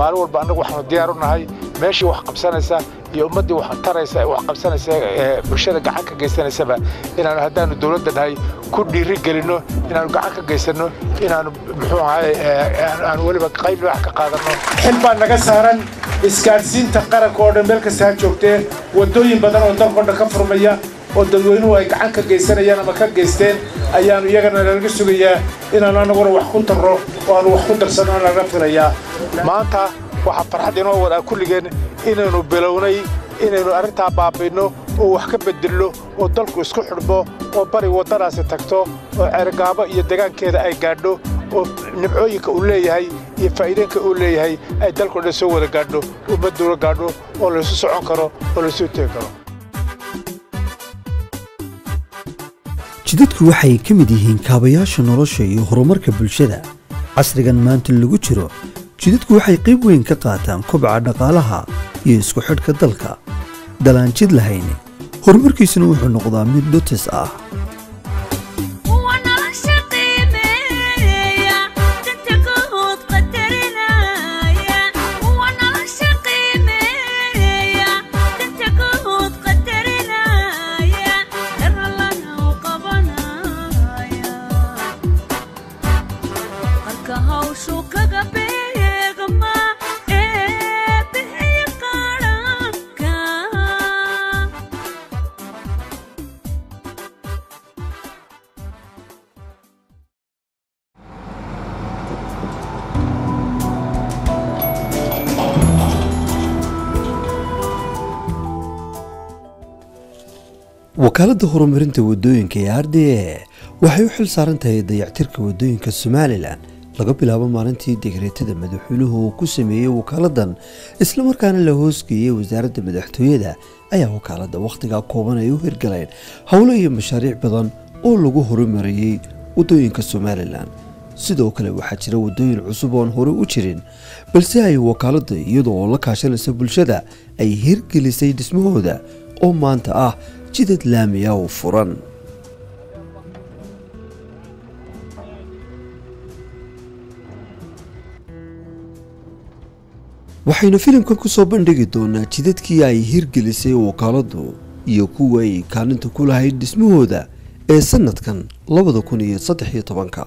maalin walba annagu waxaanu diyaar u nahay meeshii wax qabsanaysa iyo ummaddii wax taraysa wax qabsanaysa ee bulshada gacan ka geysanaysaba inaanu haddaanu dowladda nahay ku dhiiri gelinno inaanu gacan ka geysanno inaanu muxuu ahay aanu weliba qayb wax ka qaadanno xil baa naga saaran isgaadhsiinta qaranka oo dhan meel kasta ha joogtee waddooyin badan oo dalkao dhan ka furmaya oo dadweynuhu ay gacan ka geysanayaan ama ka geysteen ayaanu iyagana nalaga sugayaa inaanu annaguna wax ku tarro oo aanu wax ku darsanno naga filayaa maanta waxaa farxad inoo wadaa kulligeen inaynu bilownay inaynu arrintaa baabi'inno oo wax ka bedelno oo dalku isku xidhmo oo bari waddadaasi tagto oo ceergaabo iyo degaankeeda ay gaadho oo nimcooyinka uu leeyahay iyo faa'iideenka uu leeyahay ay dalkao dhan soo wada gaadho ummadduuna gaadho oo laysu socon karo oo laysu tegi karo jidadku waxay ka mid yihiin kaabayaasha nolosha iyo horumarka bulshada casrigan maanta lagu jiro jidadku waxay qayb weyn ka qaataan kobca dhaqaalaha iyo isku xidhka dalka dalaan jid lahayn horumarkiisuna wuxuu noqdaa mid dhutis ah wakaaladda horumarinta wadooyinka ee r d a waxay u xil saaran tahay dayactirka wadooyinka somalilan laga bilaabo maalintii digreetada madaxweynuhu uu ku sameeyey wakaaladdan islamarkaana la hoosgeeyey wasaaradda madaxtooyada ayaa wakaaladda wakhtigaa kooban ay u hirgaleen howlo iyo mashaariic badan oo lagu horumariyey wadooyinka somalilan sidoo kale waxaa jira wadooyin cusub oon hore u jirin balse ay wakaaladda iyadoo oo la kaashanaysa bulshada ay hirgelisay dhismahooda oo maanta ah jidad laamiya oo furan waxaynu filimkan ku soo bandhigi doonaa jidadkii ay hirgelisay wakaaladdu iyo kuwa ay kaalinta ku lahayd dhismahooda ee sanadkan labada kun iyo saddex iyo tobanka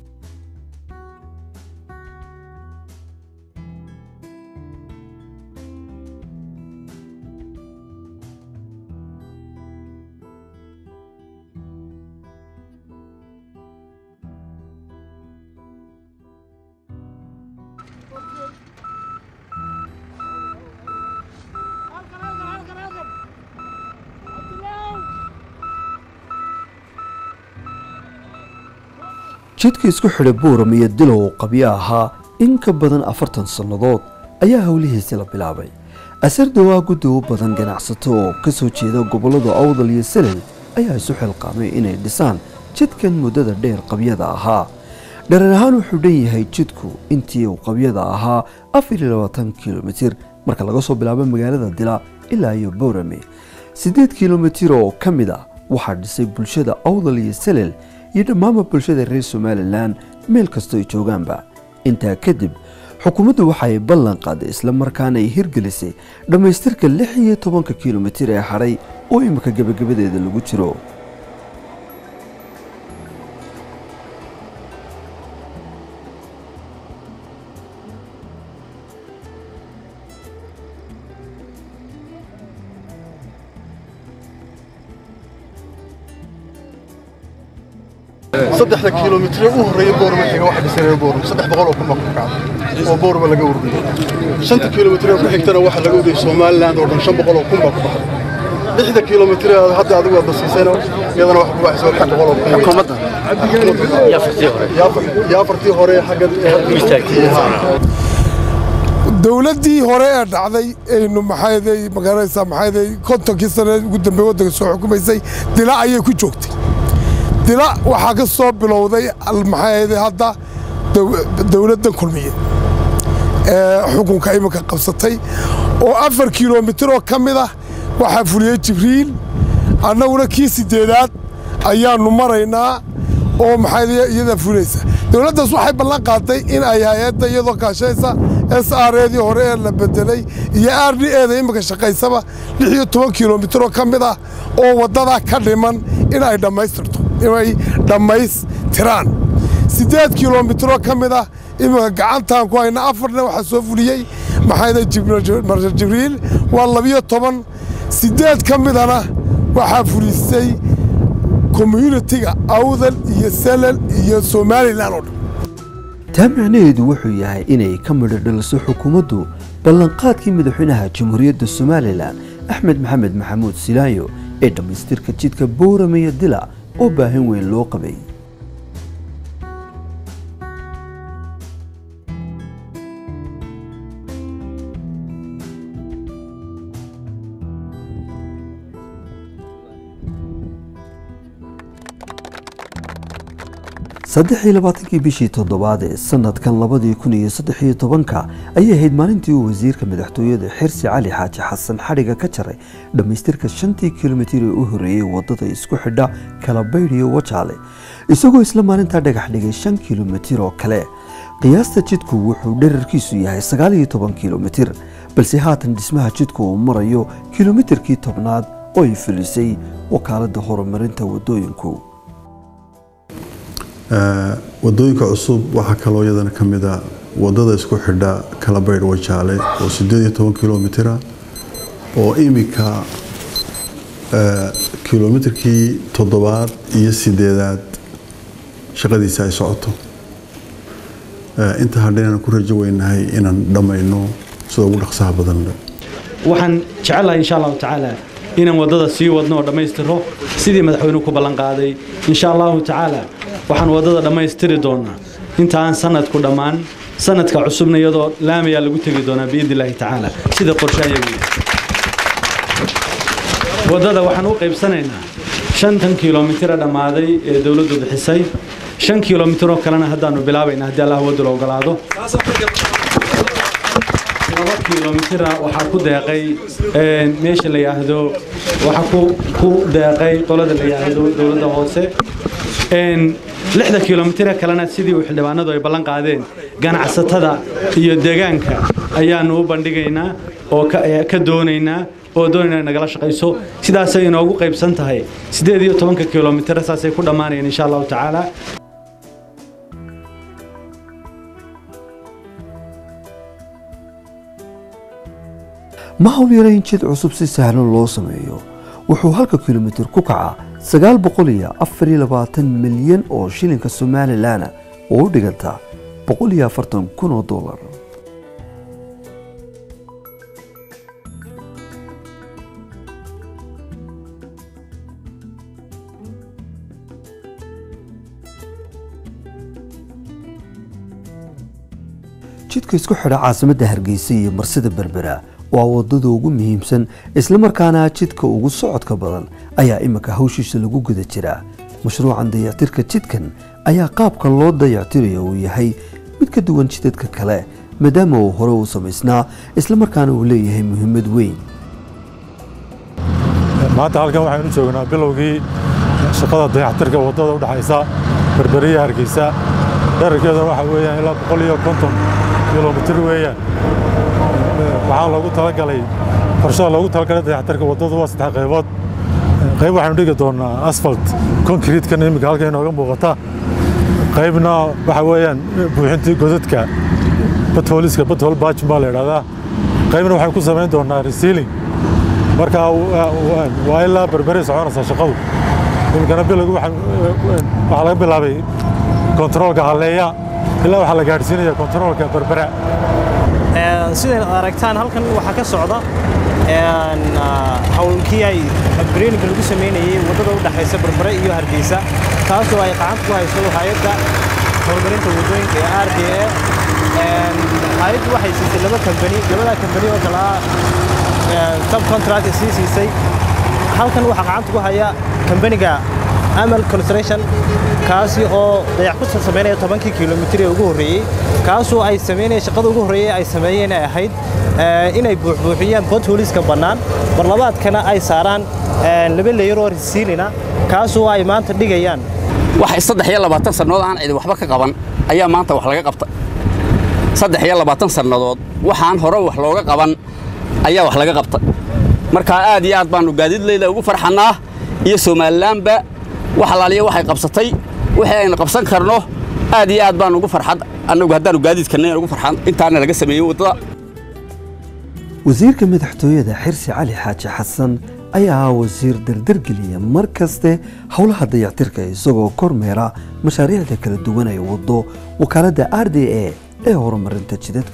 jidka isku xidha buuram iyo dilow qabyo ahaa in ka badan afartan sannadood ayaa howlihiisi la bilaabay asarda waa guddi u badan ganacsato oo ka soo jeeda gobollada awdal iyo salel ayaa isu xilqaamay inay dhisaan jidkan muddada dheer qabyada ahaa dharan ahaan wuxuu dhan yahay jidku intii uu qabyada ahaa afar iyo labaatan kilomitir marka laga soo bilaabo magaalada dila ilaa iyo boorame siddeed kilomitir oo ka mid ah waxaa dhisay bulshada awdal iyo salel iyo dhammaanba bulshada reer somalilan meel kastoo ay joogaanba intaa kadib xukuumaddu waxa ay ballan qaaday islamarkaana ay hirgelisay dhammaystirka lix iyo tobanka kilomitir ee hadhay oo imika gebagabadeeda lagu jiro saddexda kilomitir u horreeya boorma xiga waxa dhisay boorma saddex boqol oo kun baa ku kacday oo boorma laga ururiyey shanta kilomitir ku xigtana waxa laga ururiyey somaliland oo dhan shan boqol oo kun baa ku baxday lixda kilomitir hadda adigu aad basiisayna iyadana waxa ku baxaysa lix boqol oo kun xukuumadda yaa afartii hore xagga dowladdii hore ee dhacday aynu maxayday magaranaysaa maxayday kontonkii sane ugu dambeey waddanka soo xukumaysay dila ayay ku joogtay dila waxaa ka soo bilowday maxayday hadda dowladdan kulmiye ee xukunka iminka qabsatay oo afar kilomitir oo ka mid ah waxaa fuliyey jibriil annaguna kii siddeedaad ayaannu maraynaa oo maxay iyada fulaysa dowladdaas waxay ballan qaaday in ay hay-adda iyadoo kaashaysa s r eedii hore ee la bedelay iyo r d eeda imika shaqaysaba lix iyo toban kilomitir oo ka mid ah oo waddadaa ka dhiman in ay dhammaystirto inay dhammaystiraan siddeed kilomitiroo ka mid ah imika gacantaan ku hayna afarna waxaa soo fuliyey maxayda marsal jibriil waa labiyo toban siddeed ka midana waxaa fulisay communitiga awdal iyo salal iyo somalilan oo dhan taa micnaheedu wuxuu yahay inay ka midho dhaliso xukuumaddu ballanqaadkii madaxweynaha jamhuuriyadda somalilan axmed maxamed maxamuud silaayo ee dhammaystirka jidka boorame iyo dila oo baahin weyn loo qabay saddex iyo labaatankii bishii toddobaad ee sanadkan labadii kun iyo saddex iyo tobanka ayay ahayd maalintii uu wasiirka madaxtooyada xirsi cali xaaji xasan xadhiga ka jaray dhammaystirka shantii kilomitir ee u horreeyey waddada isku xidha kalabaydh iyo wajaale isagoo isla maalintaa dhagax dhigay shan kilomitir oo kale qiyaasta jidku wuxuu dherarkiisu yahay sagaal iyo toban kilomitir balse haatan dhismaha jidku uu marayo kilomitirkii tobnaad oo ay filisay wakaaladda horumarinta waddooyinku wadooyinka cusub waxaa kaloo iyadana ka mid a wadada isku xidha kalabaydh wajaale oo sideed iyo toban kilomitira oo imika kilomitirkii toddobaad iyo sideedaad shaqadiisa ay socoto inta hadha inaan ku rajo weynahay inaan dhammayno sida ugu dhaqsaha badan waxaan jecelahay insha allahu tacaala inaan waddada sii wadno oo dhammaystiro sidii madaxweynuhu ku ballanqaaday insha allahu tacaala waxaan waddada dhammaystiri doonaa inta aan sanadku dhammaan sanadka cusubna iyadoo laamayaa lagu tegi doonaa biidni illaahi tacaala sida qorshe ayagu waddada waxaan u qaybsanaynaa shantan kilomitira dhammaaday ee dowladdu bixisay shan kilomitiroo kalena haddaanu bilaabayna haddii allah wadda la ogolaado laba kilomitira waxaa ku deeqay meesha la yidhaahdo waxaa ku deeqay qolada la yidhaahdo dowladda hoose lixda kilomitira kalena sidii uu xildhibaanadu ay ballan qaadeen ganacsatada iyo deegaanka ayaanu u bandhigaynaa oo ka doonaynaa oo doonayna nagala shaqayso sidaasay inoogu qaybsan tahay siddeed iyo tobanka kilomitira saasay ku dhammaanayaan insha allahu tacaala ma hawl yarayn jid cusub si sahlan loo sameeyo wuxuu halka kilomitir ku kacaa sagaal boqol iyo afar iyo labaatan milyan oo shilinka somalilan oo u dhiganta boqol iyo afartan kun oo dollar jidka isku xidha caasimadda hargeysa iyo marsida berbera waa wadada ugu muhiimsan islamarkaana jidka ugu socodka badan ayaa iminka hawshiisa lagu guda jiraa mashruucan dayactirka jidkan ayaa qaabka loo dayactirayo uu yahay mid ka duwan jidadka kale maadaama uu hore u samaysnaa islamarkaana uu leeyahay muhiimad weyn maanta halkan waxaynu joognaa bilowgii shaqada dayactirka waddada udhexaysa berberiya hargeysa dherarkeeduna waxa weeyaan ilaa boqol iyo konton kilomitir weeyaan waxaa loogu talagalay qorshada loogu talagalay dayactirka waddadu waa saddex qaybood qayb waxaynu dhigi doonaa asfalt concretekan iminka halka inooga muuqata qaybna waxa weeyaan buuxintii godadka bathooliska bathol bajin baa la idhahdaa qaybna waxaynu ku samayn doonaa resealing marka waa ilaa berberay soconaysaa shaqadu iminkana bilowgi waxaa laga bilaabay kontaroolka halleeya ilaa waxaa la gaadhsiinaya kontaroolka berbera sidayn aragtaan halkan waxaa ka socda hawlkii ay breeninka lagu samaynayey waddada u dhexaysa berbere iyo hargeysa taasoo ay qacanta ku hayso hay-adda horumarinta waddooyinka ee r d a hay-addu waxay siisay laba kambani labadaa kambani oo kale ah subcontract sii siisay halkan waxaa qacanta ku haya kambaniga amal construction kaasi oo dayac ku samaynaya tobankii kilomitir ee ugu horreeyey kaasoo ay samaynaya shaqada ugu horreeyey ay sameeyeen ay ahayd inay buuxbuuxiyaan bothooliska bannaan barlabaadkana ay saaraan laba leeyar oo risiilina kaasoo ay maanta dhigayaan wax saddex iyo labaatan sannadood aan cidi waxba ka qaban ayaa maanta wax laga qabta saddex iyo labaatan sannadood waxaan hore wax looga qaban ayaa wax laga qabta markaa aad iyo aad baannu gaadiidleyda ugu farxannaa iyo somalilaanba wax alaaliya waxay qabsatay wixii aynu qabsan karno aad iyo aad baannu ugu farxad annagu haddaannu gaadiidkannayn ugu farxan intaana laga sameeyey waddada wasiirka madaxtooyada xirsi cali xaaji xasan ayaa ah wasiir dardargeliya mar kaste howlaha dayactirka isagoo kormeera mashaariicda kala duwan ay waddo wakaaladda r d a ee horumarinta jidadka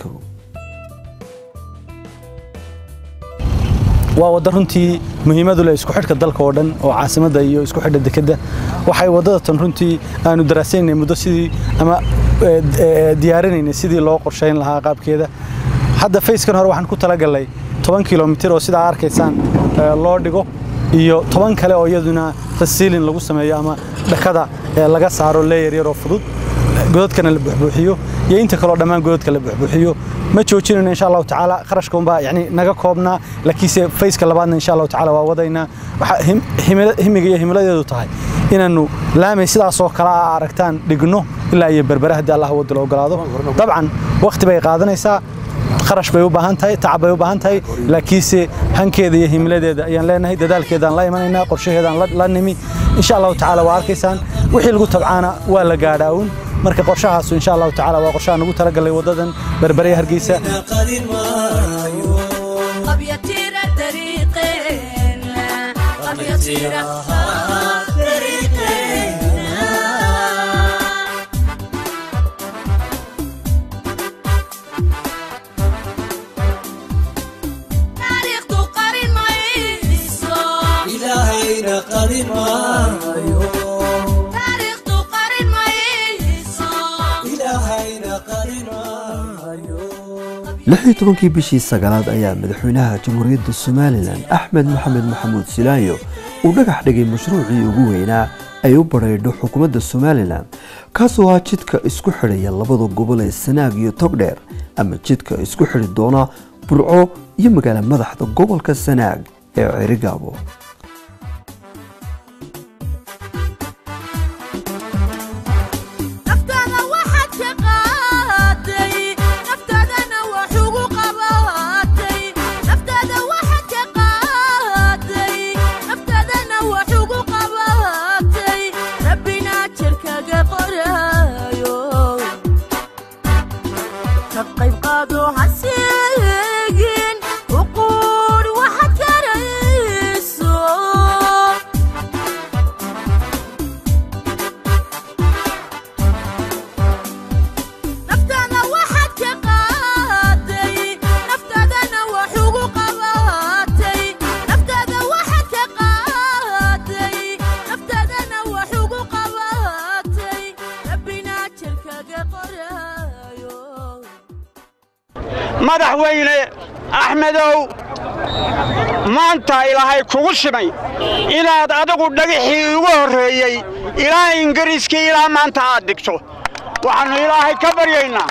waa wadda runtii muhiimadu leh isku xidhka dalka oo dhan oo caasimadda iyo isku xidha dekedda waxay waddada tan runtii aanu daraasaynay muddo sidii ama diyaarinaynay sidii loo qorshayn lahaa qaabkeeda hadda fayskan hore waxaan ku talagalnay toban kilomitir oo sidaa arkaysaan loo dhigo iyo toban kale oo iyaduna rasiilin lagu sameeyo ama dhakada laga saaro leeyar yaroo fudud godadkana la buuxbuuxiyo iyo inta kaleo dhammaan godadka la buuxbuuxiyo ma joojinayno insha allahu tacaala kharashka unbaa yani naga koobnaa laakiinse fayska labaadna insha allahu tacaala waa wadaynaa waxaa himiga iyo himiladeedu tahay inaannu laamay sidaasoo kale a aragtaan dhigno ilaa iyo berbere haddii allah wadda la ogolaado dabcan wakhti bay qaadanaysaa kharash bay u baahan tahay tacab bay u baahan tahay laakiinse hankeeda iyo himiladeeda ayaan leenahay dadaalkeedaan la imanaynaa qorshaheedaan la nimi insha allahu tacaala waa arkaysaan wixii lagu tabcaana waa la gaadhaa uun marka qorshahaasu insha allahu tacaala waa qorshaha nagu talagalay waddadan berbere hargeysa lix iyo tobankii bishii sagaalaad ayaa madaxweynaha jamhuuriyadda somalilan axmed maxamed maxamuud silaayo uu dhagax dhigay mashruucii ugu weynaa ay u badhaydho xukuumadda somalilan kaasoo ah jidka isku xidhaya labada gobol ee sanaag iyo togdheer ama jidka isku xidhi doona burco iyo magaala madaxda gobolka sanaag ee cerigaabo madaxweyne axmedow maanta ilaahay kugu simay inaad adigu dhagixii ugu horreeyey ilaa ingiriiskii ilaa maanta aad dhigto waxaannu ilaahay ka baryaynaa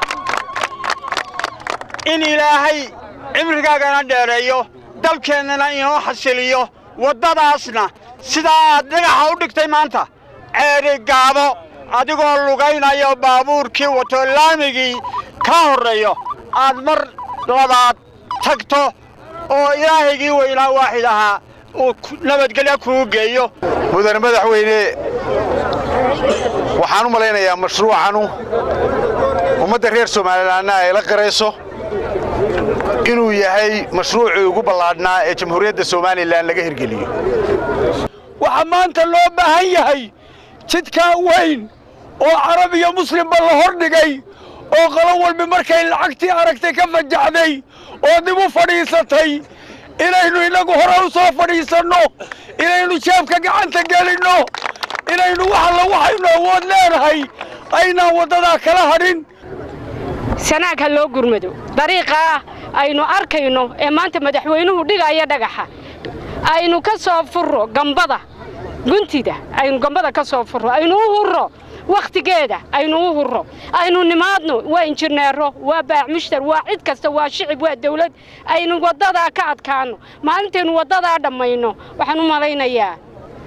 in ilaahay cimrigaagana dheereeyo dalkeennana inoo xasiliyo waddadaasna sidaa aad dhagaxa u dhigtay maanta ceeri gaabo adigoo lugaynayo baabuurkii wato laamigii ka horreeyo aad mar labaad tagto oo ilaahaygii weynaa waaxid ahaa uu nabadgelya kugu geeyo mudane madaxweyne waxaan u malaynayaa mashruucanu ummadda reer somalilanna ay la qirayso inuu yahay mashruucii ugu ballaadhnaa ee jamhuuriyadda somalilan laga hirgeliyo waxaa maanta loo baahan yahay jidkaa weyn oo carab iyo muslimba la hor dhigay oo qolo walba markay lacagtii aragtay ka fajaxday oo dib u fadhiisatay inaynu innagu hore u soo fadhiisanno inaynu jeebka gacanta gelinno inaynu wax alla waxaynu awood leenahay aynaan waddadaa kala hadhin sanaag ha loo gurmado dariiqaa aynu arkayno ee maanta madaxweynuhu dhigaya dhagaxa aynu ka soo furro gambada guntida aynu gambada ka soo furro aynu u hurro wakhtigeeda aynu u hurro aynu nimaadno waa injineero waa baac mushtar waa cid kasta waa shicib waa dawlad aynu waddadaa ka adkaanno maalintaynu waddadaa dhammayno waxaan u malaynayaa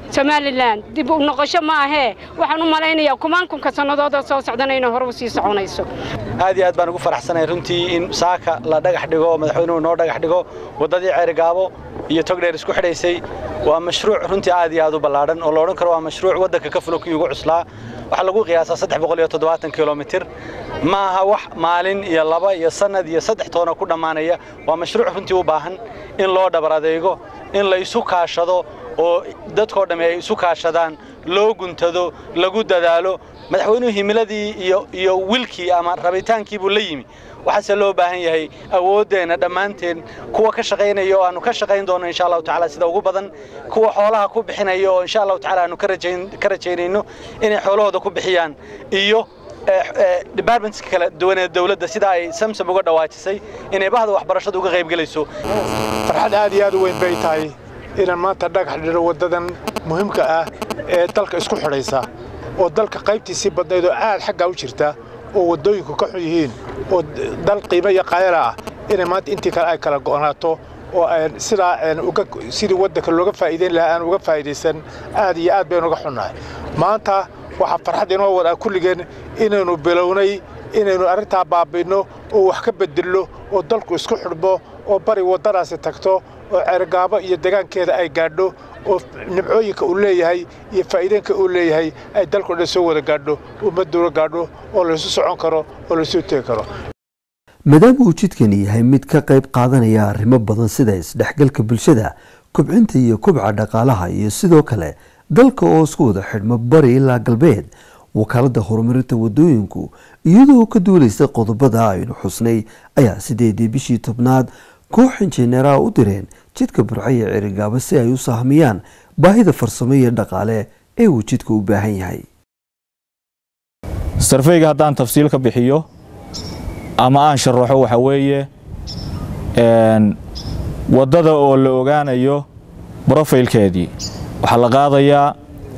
somalilan dib u noqosho ma ahee waxaan u malaynayaa kumaankunka sannadooda soo socdana inay hore u sii soconayso aad iyo aad baan ugu faraxsanahay runtii in saaka la dhagax dhigo madaxweynuhu noo dhagax dhigo waddadii ceerigaabo iyo togdheer isku xidhaysay waa mashruuc runtii aad iyo aad u ballaadhan oo la odhan karo waa mashruuc waddanka ka fulo kii ugu cuslaa waxaa lagu qiyaasaa saddex boqol iyo toddobaatan kilomitir ma aha wax maalin iyo laba iyo sannad iyo saddex toona ku dhammaanaya waa mashruuc runtii u baahan in loo dhabar adeego in la isu kaashado oo dadkoo dhammi ay isu kaashadaan loo guntado lagu dadaalo madaxweynuhu himiladii iyo iyo wilkii ama rabitaankii buu la yimi waxaase loo baahan yahay awooddeenna dhammaanteen kuwa ka shaqaynaya oo aanu ka shaqayn doono insha allahu tacaala sida ugu badan kuwa xoolaha ku bixinaya oo insha allahu tacaala aanu ka rajayn ka rajaynayno inay xoolahooda ku bixiyaan iyo departmentska kala duwan ee dawladda sida ay samsam uga dhawaajisay inay bahda waxbarashada uga qaybgelayso farxad aad iyo aad u weyn bay tahay inaan maanta dhagax dhiro waddadan muhiimka ah ee dalka isku xidhaysa oo dalka qaybtiisii badnayd oo aad xaggaa u jirta oo waddooyinku ka xun yihiin oo dal qiimo iyo qaayala ah inay maanta intii kale ay kala go'naato oo sidaa sidii waddanka looga faa'iidayn lahaa aan uga faa'iidaysan aad iyo aad baynu uga xunnahay maanta waxaa farxad inoo wadaa kulligeen inaynu bilownay inaynu arrintaa baabi'inno oo wax ka bedelno oo dalku isku xidhmo oo bari waddadaasi tagto oo ceergaabo iyo degaankeeda ay gaadho oo nimcooyinka uu leeyahay iyo faa'iideenka uu leeyahay ay dalku dhan soo wada gaadho ummadduuna gaadho oo laysu socon karo oo laysu tegi karo maadaama uu jidkani yahay mid ka qayb qaadanaya arrimo badan sida isdhexgalka bulshada kobcinta iyo kobca dhaqaalaha iyo sidoo kale dalka oo isku wada xidhmo bari ilaa galbeed wakaaladda horumarinta wadooyinku iyadoo ka duulaysa qodobada aynu xusnay ayaa sideedii bishii tobnaad koox injineeraha u direen jidka burcaya cerigaaba si ay u sahmiyaan baahida farsamo iyo dhaqaale ee uu jidka u baahan yahay sarfeyga haddaan tafsiil ka bixiyo ama aan sharaxo waxa weeye waddada oo la ogaanayo brofaylkeedii waxaa la qaadayaa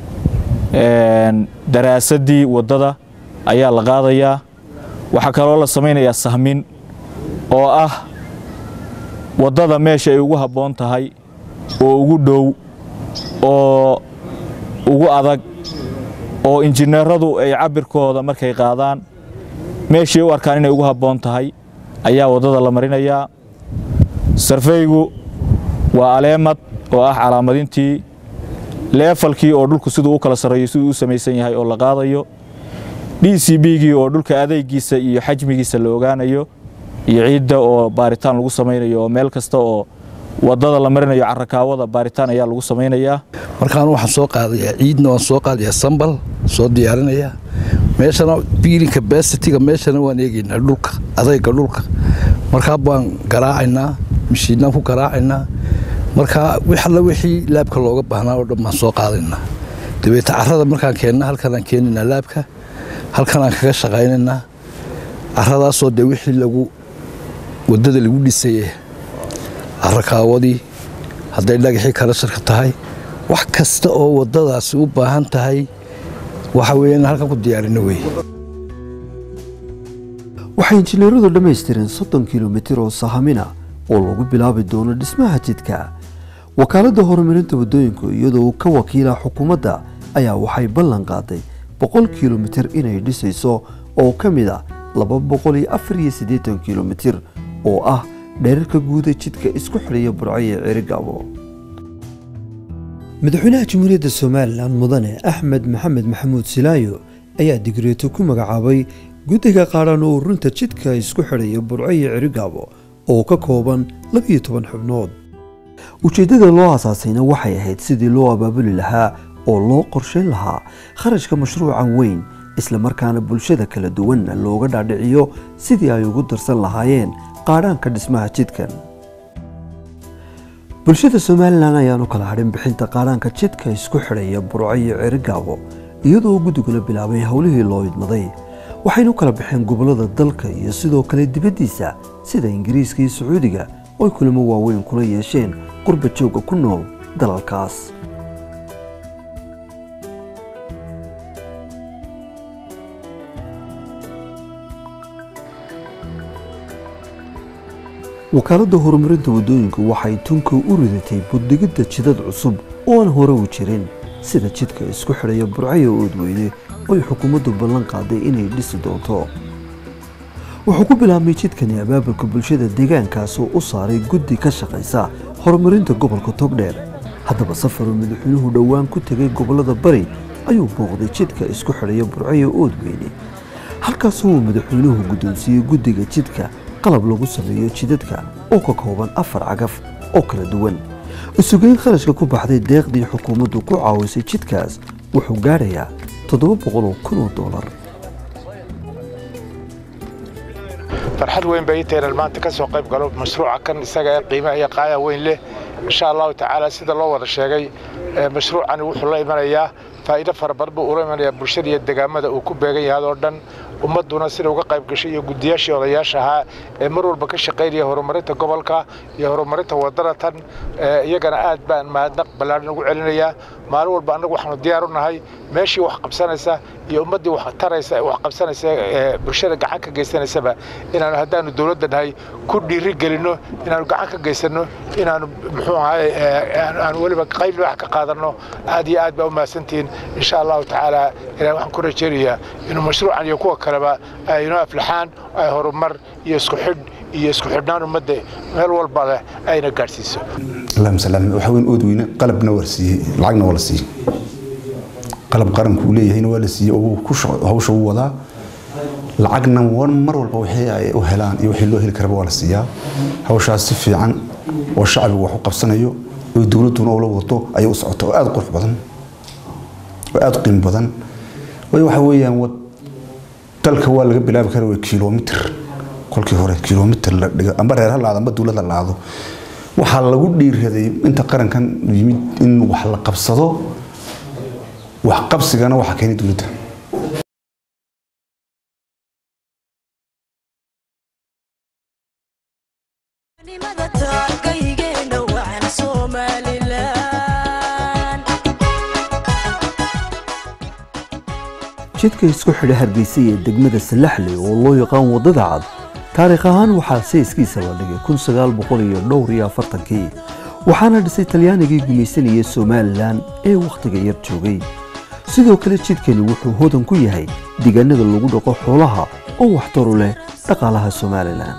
daraasaddii waddada ayaa la qaadayaa waxaa kaloo la samaynayaa sahmin oo ah waddada meesha ay ugu habboon tahay oo ugu dhow oo ugu adag oo injineeradu ay cabbirkooda markay qaadaan meeshay u arkaan inay ugu habboon tahay ayaa waddada la marinayaa sarfeygu waa aleemad oo ah calaamadintii leefalkii oo dhulku siduu u kala sarreeyo siduu u samaysan yahay oo la qaadayo d c b-gii oo dhulka adeegiisa iyo xajmigiisa la ogaanayo iyo ciidda oo baaritaan lagu samaynayo oo meel kasta oo waddada la marinayo carakaawada baaritaan ayaa lagu samaynayaa markaan waxaan soo qaadayaa ciidna waan soo qaadayaa sambal soo diyaarinayaa meeshana biilinka basitiga meeshana waan eegaynaa dhulka adayga dhulka markaa baan garaacaynaa mashiinaan ku garaacaynaa markaa wix alla wixii laabka looga baahnaa oo dhan baan soo qaadaynaa dabeeta carrada markaan keenna halkanaan keenaynaa laabka halkanaan kaga shaqaynaynaa carradaasoo dee wixii lagu waddada lagu dhisaye carrakaawadii hadday dhagaxii kala sharka tahay wax kasta oo waddadaasi u baahan tahay waxa weeye in halkan ku diyaarino weeye waxay injineeradu dhammaystireen soddon kilomitir oo sahamina oo lagu bilaabi doono dhismaha jidka wakaaladda horumarinta waddooyinku iyadoo ka wakiila xukuumadda ayaa waxay ballan qaaday boqol kilomitir inay dhisayso oo ka mid a laba boqol iyo afar iyo siddeetan kilomitir oo ah dherarka guuda jidka isku xidhaya burcaye cerigaabo madaxweynaha jamhuuriyadda somalilan mudane axmed maxamed maxamuud silaayo ayaa digreeto ku magacaabay guddiga qaadhan oo ururinta jidka isku xidhaya burcaye cerigaabo oo ka kooban labiyo toban xubnood ujeeddada loo asaasayna waxay ahayd sidii loo abaabuli lahaa oo loo qorshayn lahaa kharashka mashruucan weyn islamarkaana bulshada kala duwanna looga dhaadhiciyo sidii ay ugu darsan lahaayeen qaadhaanka dhismaha jidkan bulshada somalilan ayaan u kala hadhin bixinta qaadhaanka jidka isku xidhaya burco iyo cerigaabo iyadoo guddiguna bilaabay howlihii loo idmaday waxaynu kala baxeen gobollada dalka iyo sidoo kale dibaddiisa sida ingiriiska iyo sacuudiga oo ay kulamo waaweyn kula yeesheen qurba joogga ku nool dalalkaas wakaaladda horumarinta waddooyinku waxay tunka u ridatay buddigidda jidad cusub oo aan hore u jirin sida jidka isku xidhaya burcayo oodweyne oo ay xukuumaddu ballan qaaday inay dhisi doonto wuxuu ku bilaabmay jidkani abaabulka bulshada deegaankaas oo u saaray guddi ka shaqaysa horumarinta gobolka togdheer haddaba safaruu madaxweynuhu dhowaan ku tegay gobollada bari ayuu booqday jidka isku xidhaya burcayo oodweyne halkaasoo uu madaxweynuhu guddoonsiiyey guddiga jidka qalab lagu sameeyo jidadka oo ka kooban afar cagaf oo kala duwan isugeyn kharashka ku baxday deeqdii xukuumaddu ku caawisay jidkaas wuxuu gaadhayaa toddoba boqol oo kun oo doolar farxad weyn bay intaynan maanta ka soo qayb galo mashruuca kan isaga ee qiimaha iyo qaaya weyn leh insha allahu tacaala sida loo wada sheegay mashruucani wuxuu la imanayaa faa'iido fara badan buu ula imanayaa bulshada iyo degaamada uu ku beegan yahay oo dhan ummadduna sida uga qayb gashay iyo guddiyaashii odayaasha ahaa ee mar walba ka shaqaynaya horumarinta gobolka iyo horumarinta waddada tan iyagana aad baan mahadnaq ballaadhan ugu celinayaa maalin walba annagu waxaanu diyaar u nahay meeshii wax qabsanaysa iyo ummaddii wax taraysa wax qabsanaysa ee bulshada gacan ka geysanaysaba inaanu haddaanu dowladda nahay ku dhiiri gelinno inaanu gacan ka geysanno inaanu muxuu ahay aanu weliba qayb wax ka qaadanno aad iyo aad baa u mahadsantihiin insha allahu tacaala ilaah waxaan ku rajaynayaa inuu mashruucan iyo kuwa kaleba ay inoo aflaxaan ay horumar iyo isku xidh iyo isku xidhnaan ummadda meel walba leh ayna gaadhsiiso اللهم سلام waxa weyn ood weyne qalabna war siiyey lacagna waa la siiyey qalab qaranku uu leeyahay waa la siiyey oo ku hawsha uu wadaa lacagna war mar walba wixii ay u helaan iyo wixii loo heli karaba waa la siiyaa hawshaas si fiican oo shacbigu wax u qabsanayo oo dowladuna ula wado ayay u socotaa oo aad qurux badan oo aad qiimo badan way waxa weeyaan wad dalka waa laga bilaabi karaa waa kilomitir kolkii hore kilomitir la dhigo amba reer ha laado amba dowlad la laado waxaa lagu dhiiraday inta qarankan yimid in wax la qabsado wax qabsigana waxa keenay dowladda jidka isku xidha hargeysa ee degmada salaxley oo loo yaqaan waddada cad taariikh ahaan waxaa sayskiisa la dhigay kun sagaal boqol iyo dhowr iyo afartankii waxaana dhisay talyaanigii gumaysanayay somalilan ee wakhtiga yar joogay sidoo kale jidkani wuxuu hodan ku yahay deegaanada lagu dhaqo xoolaha oo waxtaru leh dhaqaalaha somalilan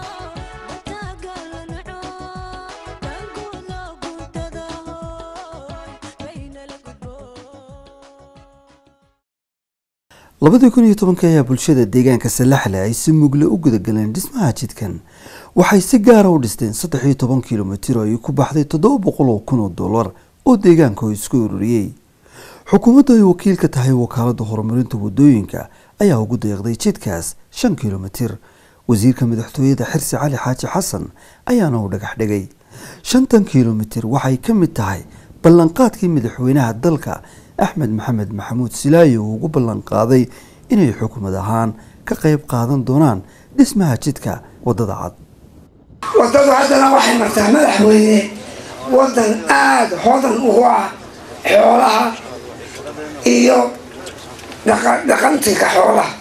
labadii kun iyo tobanka ayaa bulshada deegaanka salaxle ay si mugle u gudagaleen dhismaha jidkan waxay si gaara u dhisteen saddex iyo toban kilomitir oo ay ku baxday toddoba boqol oo kun oo dollar oo deegaanka oo isku ururiyey xukuumaddu ay wakiil ka tahay wakaaladda horumarinta waddooyinka ayaa ugu deeqday jidkaas shan kilomitir wasiirka madaxtooyada xirsi cali xaaji xasan ayaana u dhagax dhigay shantan kilomitir waxay ka mid tahay ballanqaadkii madaxweynaha dalka axmed maxamed maxamuud silaayo uu ugu ballan qaaday inay xukuumad ahaan ka qayb qaadan doonaan dhismaha jidka waddada cad waddadu haddana waxay martaa madaxweyne waddan aada hodan ugu ah xoolaha iyo dhaqantiga xoolaha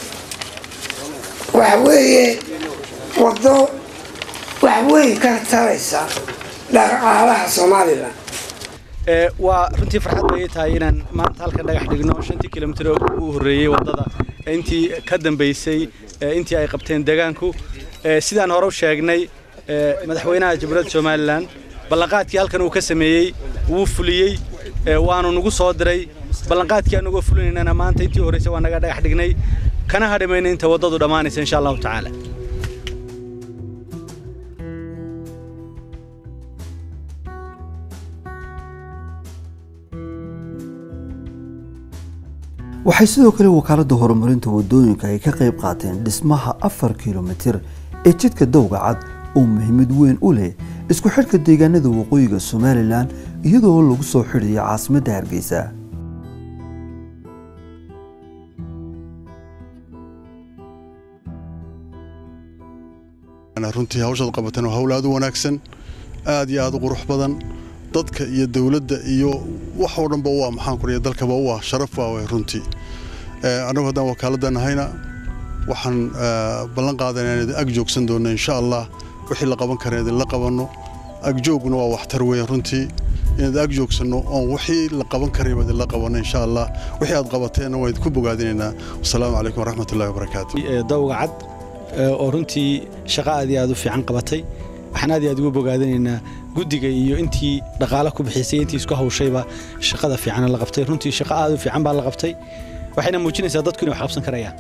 waxa weeye waddo wax weyn ka taraysa dhaqaalaha somalilan waa runtii farxad bay tahay inaan maanta halkan dhagax dhigno shantii kilomitir oo u horreeyey waddada intii ka dambaysay intii ay qabteen deegaanku sidaan hore u sheegnay madaxweynaha jamhuuriyadda somalilan ballanqaadkii halkan uu ka sameeyey wuu fuliyey waanu nagu soo diray ballanqaadkii anagoo fulinaynana maanta intii horreysay waa naga dhagax dhignay kana hadhimayna inta waddadu dhammaanaysa insha allahu tacaala waxay sidoo kale wakaaladda horumarinta waddooyinka ay ka qayb qaateen dhismaha afar kilomitir ee jidka dowga cad oo muhiimad weyn u leh isku xidhka deegaanada waqooyiga somalilan iyadoo lagu soo xidhayo caasimadda hargeysa runtii hawshaad qabateen waa hawl aad u wanaagsan aad iyo aad u qurux badan dadka iyo dowladda iyo wax oo dhanba u ah maxaan ku dalkaba u ah sharaf waa way runtii annagu haddaan wakaaladda nahayna waxaan ballan qaadanaa inaan ag joogsan doonno insha allah wixii la qaban kara idinla qabanno agjooguna waa waxtar weyn runtii inaad ag joogsanno oon wixii la qaban karayba idinla qabanno insha allah wixii aad qabateenna waan idinku bogaadinaynaa wasalaamu calaykum waraxmatullahi wabarakaatu dawga cad oo runtii shaqo aad iyo aad u fiican qabatay waxaan aad iyo aad ugu bogaadinaynaa guddiga iyo intii dhaqaale ku bixisay intii isku hawshayba shaqada fiican la qabtay runtii shaqo aad u fiican baa la qabtay waxayna muujinaysaa dadku inay wax qabsan karayaan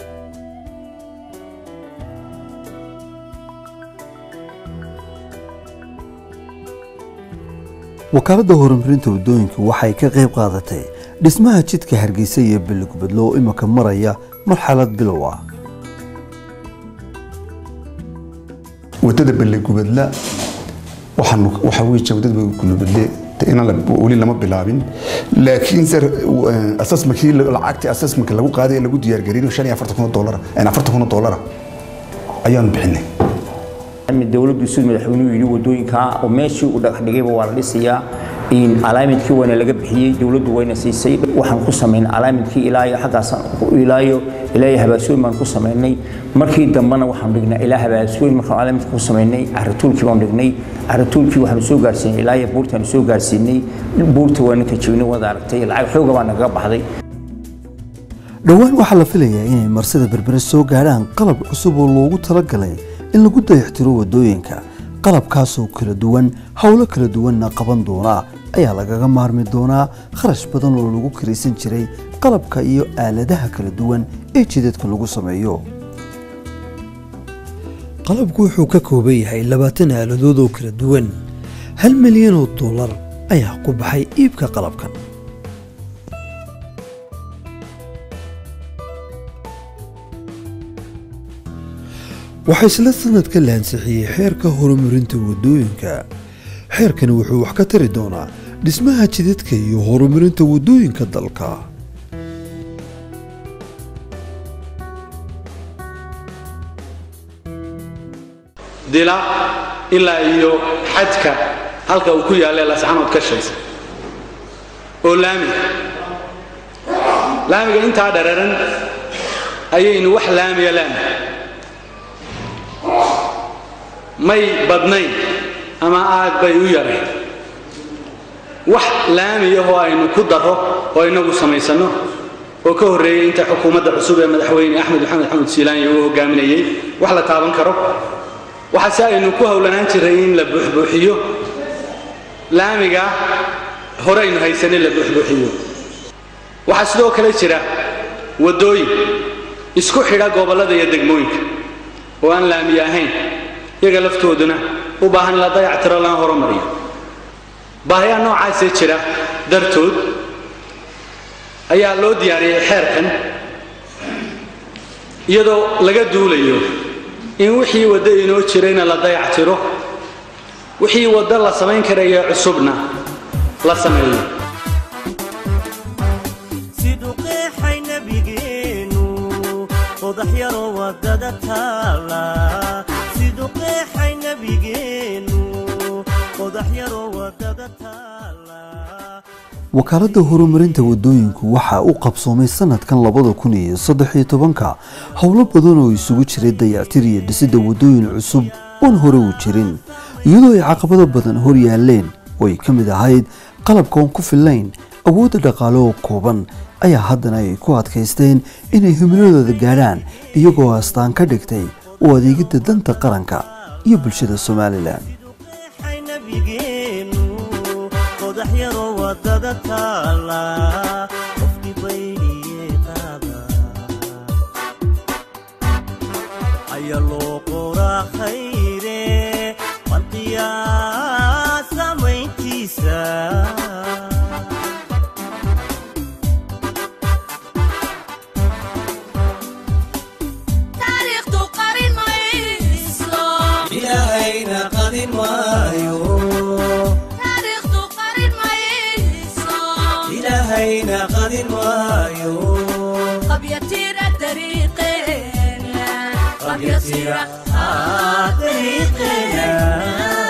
wakaaladda horumarinta waddooyinka waxay ka qayb qaadatay dhismaha jidka hargeysa iyo beligubadlo oo imika maraya marxalad bilow ah wadada beligubadla waxaa weeye wadada beligubadle weli lama bilaabin laakiin asasmakii lacagtii asasmanka lagu qaaday ee lagu diyaargarinayo shan iyo afartan kun doolara afartan kun doolara ayaanu bixinay dowladdu siduu madaxweynuhu yidhi wadooyinka oo meeshii uu dhagax dhigayba waa la dhisayaa alaamadkii wayna laga bixiyey dowladdu wayna siisay waxaan ku samaynay alaamadkii ilaayo xaggaas ilaayo ilaayo habaasooyin baan ku samaynay markii dambena waxaan dhignay ilaa habaasooyin markaan alaamadka ku samaynay caratuulkii baan dhignay caratuulkii waxaanu soo gaarsiinay ilaayo buurtaanu soo gaarsiinay buurta waana ka jebinay wada aragtay lacag xooga baa nagaga baxday dhowaan waxaa la filayaa inay marsada berbere soo gaadhaan qalab cusub oo loogu talagalay in lagu dayactiro waddooyinka qalabkaasoo kala duwan howlo kala duwanna qaban doonaa ayaa lagaga maarmi doonaa kharash badan oo lagu kiraysan jiray qalabka iyo aaladaha kala duwan ee jidadka lagu sameeyo qalabku wuxuu ka kooban yahay labaatan aaladood oo kala duwan hal milyan oo dollar ayaa ku baxay iibka qalabkan waxaa isla sanadka la ansixiyey xeerka horumarinta waddooyinka xeerkani wuxuu wax ka tari doonaa dhismaha jidadka iyo horumarinta waddooyinka dalka dila ilaa iyo xadka halka uu ku yaalla lascanood ka shaysa oo laamiga laamiga intaa dhararan ayaynu wax laamiya laami may badnayn ama aad bay u yarayn wax laamiyahoo aynu ku daro oo inagu samaysanno oo ka horreeyey inta xukuumadda cusub ee madaxweyne axmed maxamed xamed siilaanya uu hogaaminayey wax la taaban karo waxaase aynu ku howlanaan jiray in la buuxbuuxiyo laamiga hore aynu haysanin la buuxbuuxiyo waxaa sidoo kale jira waddooyin isku xidha gobollada iyo degmooyinka oo aan laamiye ahayn iyaga laftooduna u baahan in la dayactiro lana horumariyo baahiyaha noocaasee jira dartood ayaa loo diyaariyey xeerkan iyadoo laga duulayo in wixii waddo inoo jirayna la dayactiro wixii waddo la samayn karaya cusubna la sameeyo siduu qeexay nabigeenu qodax yaroo wadada taala siduu qeexay nabigeenu qodax yaroo wadada taala wakaaladda horumarinta waddooyinku waxaa u qabsoomay sanadkan labada kun iyo saddex iyo tobanka howlo badan oo isugu jiray dayactir iyo dhisidda waddooyin cusub oon hore u jirin iyadoo ay caqabado badan hor yaaleen oo ay ka mid ahayd qalabkaon ku fillayn awoodda dhaqaale oo kooban ayaa haddana ay ku adkaysteen inay himiladooda gaadhaan iyagoo astaan ka dhigtay u adeegidda danta qaranka iyo bulshada somalilan qeexay nabigeenu qodax yaroo wadada taala qofkii baydhiyey qaada ayaa loo qoraa khayre qalqiyaa samayntiisa taariikhdu qarin mayso ilaahayna qadin maayo taariikhdu qarin mayso ilaahayna qadin maayo qabyatira dariiqeena qabyatira dariiqeena